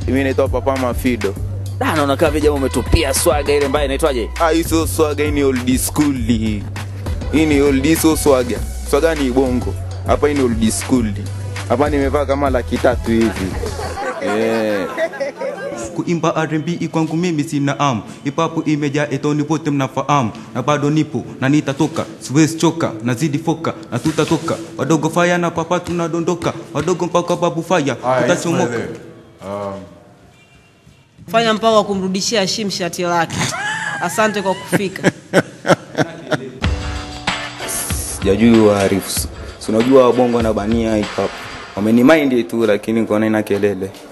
Mimi naitwa Papa Mafido. Da, naona kama vile jamaa umetupia swaga ile mbaya inaitwaje? Ah, hii sio swaga, hii ni old school hii. Hii ni old sio swaga. Swaga ni bongo. Hapa hii ni old school. Hapa nimevaa kama laki tatu hivi. Eh. kuimba R&B kwangu mimi sina am ipapo imejaa etoni pote mnafahamu na bado nipo na nitatoka siwezi choka nazidi foka na tutatoka wadogo faya na papa tunadondoka wadogo mpaka babu faya utachomoka fanya mpango wa kumrudishia Hashim shati lake. Asante kwa kufika. Sijajui waarifu. Si unajua wabongo na bania hip hop. Wamenimind tu lakini nikaona ina kelele.